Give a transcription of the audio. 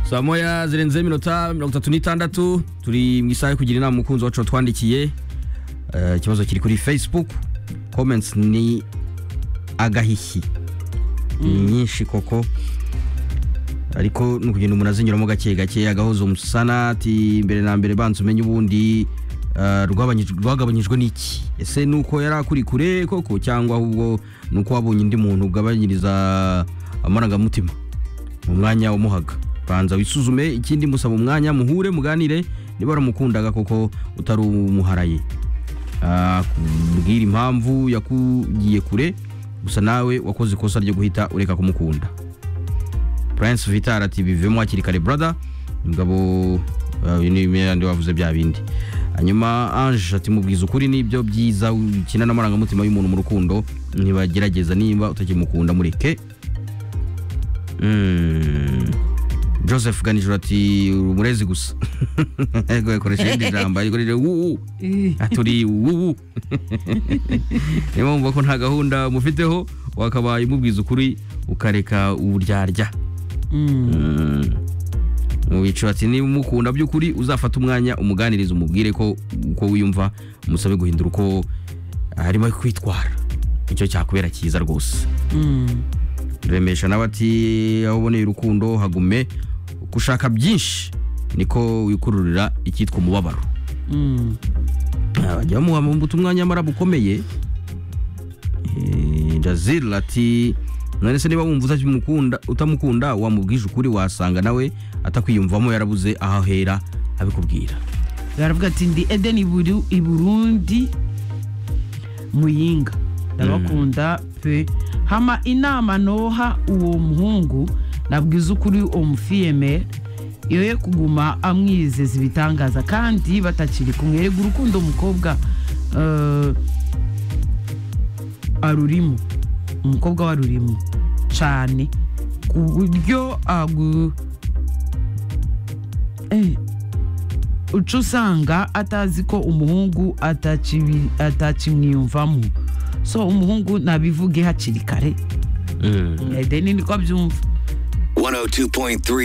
saa moya zirenzeho iminota mirongo itatu n'itandatu turi mu isaha yo kugira inama umukunzi wacu watwandikiye Eh, ikibazo kiri kuri facebook comments ni agahishyi ni nyinshi koko ariko ni ukugenda umuntu azinyuramo gake gake agahoza umusana ati mbere na mbere banza umenye ubundi eh, rwabanyij- rwagabanyijwe n'iki ese ni uko yari akuri kure koko cyangwa ahubwo ni uko wabonye undi muntu ugabanyiriza amarangamutima mu mwanya wamuhaga banza wisuzume ikindi musaba umwanya muhure muganire niba waramukundaga koko utari umuharaye akubwira impamvu yakugiye kure gusa nawe wakoze ikosa ryo guhita ureka kumukunda prince vitar ati bivemo hakiri kare brother umugabo uh, uyu ni yandi wavuze bya bindi hanyuma ange ati mubwiza ukuri n'ibyo byiza ukina n'amarangamutima y'umuntu mu rukundo ntibagerageza nimba utakimukunda mureke Mm. joseph ganijoro ati umurezi gusa Ego, yakoresha irindi jambo ariko riri wuwu turi wubu niyo mpamvu ko nta gahunda mufiteho wakabaye umubwiza ukuri ukareka uburyarya Mm. mu bicu ati niba umukunda by'ukuri uzafata umwanya umuganirize umubwire ko uko wiyumva umusabe guhindura uko arimo kwitwara icyo cyakubera cyiza rwose remesha nawe ati aho uboneye urukundo hagume gushaka byinshi niko wikururira icyitwa umubabaro bajya bamuha mbuto umwanya w'amara bukomeye Eh, jazil ati none se niba wumva utakimukunda- utamukunda wamubwije ukuri wasanga nawe atakwiyumvamo yarabuze aho ahera abikubwira baravuga ati ndi edeni Buru- i burundi muyinga ndabakunda pe hama inama noha uwo muhungu nabwiza ukuri uwo mufiyeme yoye kuguma amwizeza ibitangaza kandi batakiri kumwe erega urukundo umukobwa eh, arurimo umukobwa we arurimo cyane ku buryo agu eh, uca usanga atazi ko umuhungu atakibi- atakimwiyumvamo so umuhungu nabivuge hakiri kare edeni niko abyumva 102.3